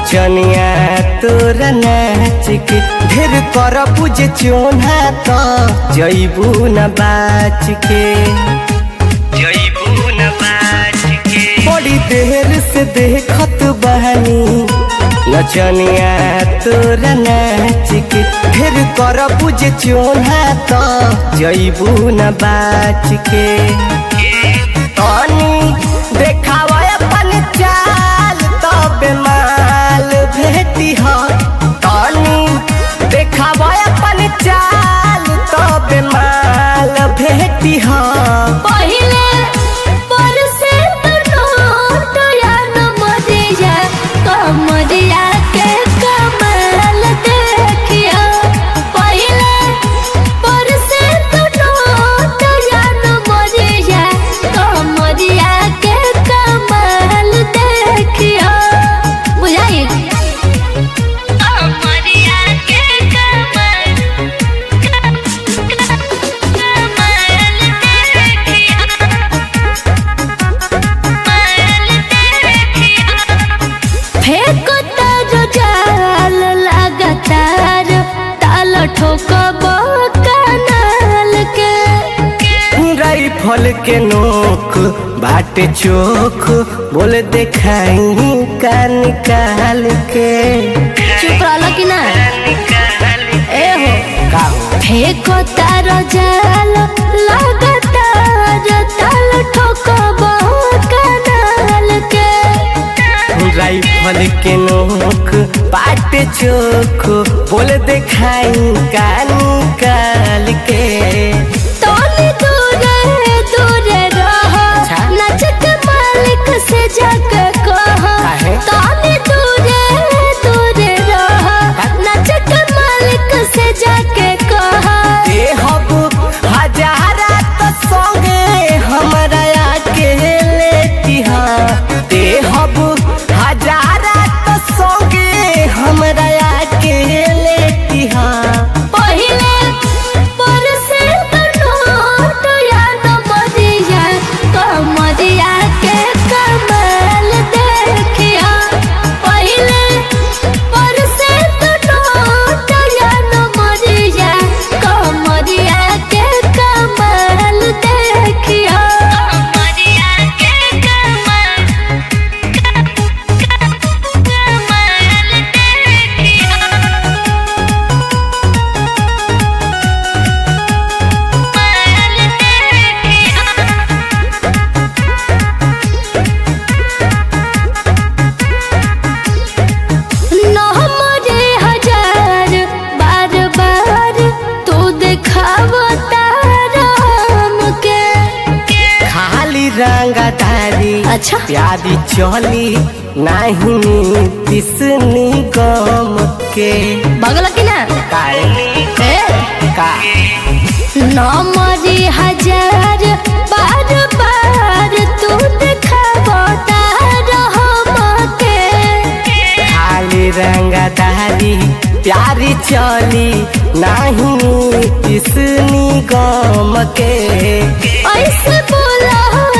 नचनिया तोरा नाच के ढेर कर पूजे चोना तो जैबू न बाच के जैबू न बाच के बड़ी देर से देखत बहनी नचनिया तोरा नाच के ढेर कर पूजे चोना तो जैबू न बाच के तनी देखावा अपन चाल तब माल भेटी हो तनी देखावा अपन चाल तब माल भेटी हो पहिले परसे नोट या नमरिया कमरिया के कमाल देखिया पहिले परसे नोट या नमरिया कमरिया के कमाल देखिया बुझाई कमरिया के कमाल कमाल देखिया फेंको तारो जाल लगातार ताल ठोकब कनाल के राइफल के नोक बाटे चोख बोले देखाई का निकाल के चुप रहल कि ना ए हो का हो? फेंको तारो जाल लगातार ताल ठोकब कनाल के राइफल के नोक बाटे चोख बोले देखाई का निकाल के तोनी दूरे दूरे रह अच्छा। नचक मालिक से जाके कह काहे? तोनी दूरे दूरे रह नचक मालिक से जाके कह ए हब हजारा तो संगे हमरा आके लेती हा ए हब हजारा तो संगे हमरा आके लेती हा पहिले परसे नोट या नमरिया कमरिया के कमाल देखिया पहिले परसे नोट या नमरिया कमरिया के कमाल देखिया कमरिया के कमाल कमाल देखिया नहमरे हजार बार बार तू देखावता राम के खाली रंगदारी अच्छा प्यारी चली नहीं तिसनी गम के बगल की ना काहे ए का नमरे हजार बार बार तू देखावता राम के खाली रंगदारी प्यारी चली नहीं तिसनी गम के ऐसे बोला